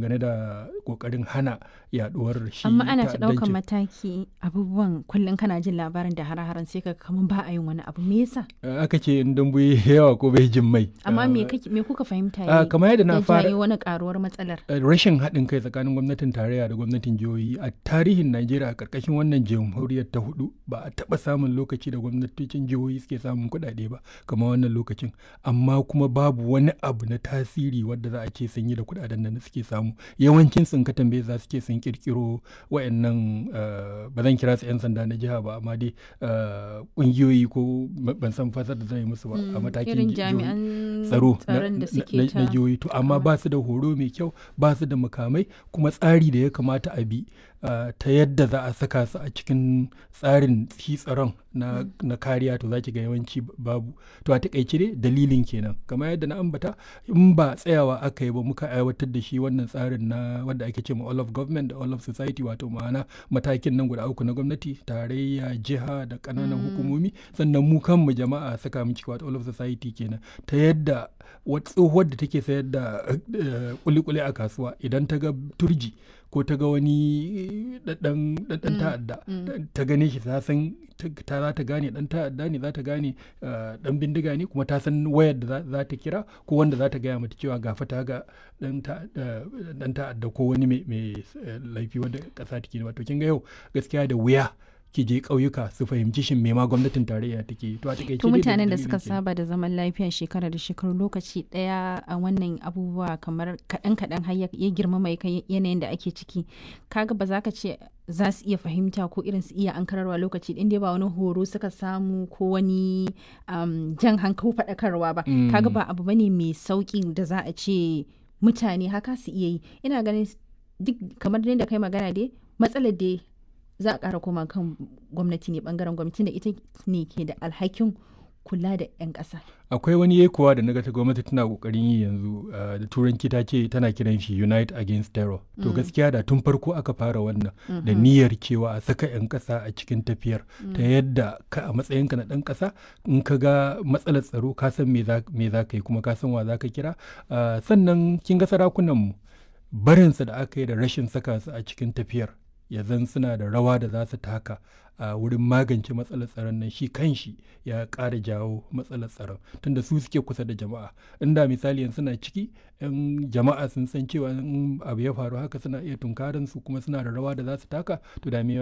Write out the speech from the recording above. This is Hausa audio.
dangane da kokarin hana yaduwar shi amma ana ta ɗaukan ta'addancin. mataki abubuwan kullum kana jin labarin da hare-haren sai ka kamar ba a yin wani abu me yasa Uh, aka ce in dambu ya yi yawa ko bai jin mai amma me Uh, kake- me kuka fahimta uh, ya kamar yadda na ya fara jayo wani karuwar matsalar Uh, rashin haɗin kai tsakanin gwamnatin tarayya da gwamnatin jihohi a tarihin najeriya a ƙarƙashin wannan jamhuriyar ta hudu ba a taɓa samun lokaci da gwamnatocin jihohi suke samun kuɗaɗe ba kamar wannan lokacin amma kuma babu wani abu na tasiri wadda za a ce sun yi da kuɗaɗen da suke samu yawancin sun ka tambaye za su ce sun kirkiro wayannan uh, ba zan kira su 'yan sanda na jiha ba amma dai uh, ƙungiyoyi ko ma- ban san fasar da zan yi musu ba a Mm, matakin irin jihohi. jami'an tsaro na- tsaron da na- suke na- ta na jihohi to amma kawai. ba su da horo mai kyau ba su da makamai kuma tsari da ya kamata a bi uh, ta yadda za a saka su a cikin tsarin shi tsaron na, na kariya to za ki ga yawanci b- babu to a takaice dai dalilin kenan kamar yadda na ambata in ba tsayawa aka yi ba muka aiwatar da shi wannan tsarin na wanda ake ce ma all of government da all of society wato ma'ana matakin nan guda uku na gwamnati tarayya jiha da ƙananan hukumomi sannan mu kanmu jama'a saka mu ciki wato all of society kenan ta yadda wata tsohuwar da take sayar da eh, kuli-kuli a kasuwa idan ta ga turji ko ta ga wani ɗan ta'adda ta gane shi ta san ta ta- za ta gane ɗan ta'adda ne za ta gane eh, ɗan bindiga ne kuma ta san wayar da za- za ta kira ko wanda za ta gaya mata cewa gafa ta ga ɗan ta'adda ɗan ta'adda ko wani mai mai, eh, laifi wanda ƙasa take wato kin ga yau gaskiya da wuya ki je ƙauyuka su fahimci shin me ma gwamnatin tarayya take yi. to a takaice to dai mutanen da dalilin suka kenan. saba da zaman lafiya shekara da shekaru lokaci daya a wannan abubuwa kamar kaɗan kaɗan har ya ya girma mai kai yanayin da ake ciki kaga ba za ka ce za su iya fahimta ko irin su iya ankararwa lokaci ɗin dai ba wani horo suka samu ko wani um, jan hankali faɗakarwa ba Mm. kaga ba abu bane mai sauƙi da za a ce mutane haka su iya yi ina ganin duk kamar dai da kai magana dai matsalar dai za a ƙara koma kan gwamnati ne bangaren gwamnati da ita ne ke da alhakin kula da 'yan ƙasa. akwai wani yekuwa da naga ta gwamnati tana kokarin yi yanzu uh, da turanci ta ce tana kiran shi unite against terror to gaskiya da tun farko aka fara wannan da niyyar cewa a saka 'yan ƙasa a cikin tafiyar ta yadda ka a matsayinka na ɗan ƙasa in ka ga matsalar tsaro ka san me za me za ka yi kuma ka san wa za ka kira Uh, sannan kin ga sarakunanmu barinsa da aka yi da rashin saka su a cikin tafiyar ya zan suna da rawa da za su taka a wurin magance matsalar tsaron nan shi kanshi ya ƙara jawo matsalar tsaron tunda su suke kusa da jama'a inda misali yanzu suna ciki yan jama'a sun san cewa in abu ya faru haka suna iya tunkarin su kuma suna da rawa da za su taka to da me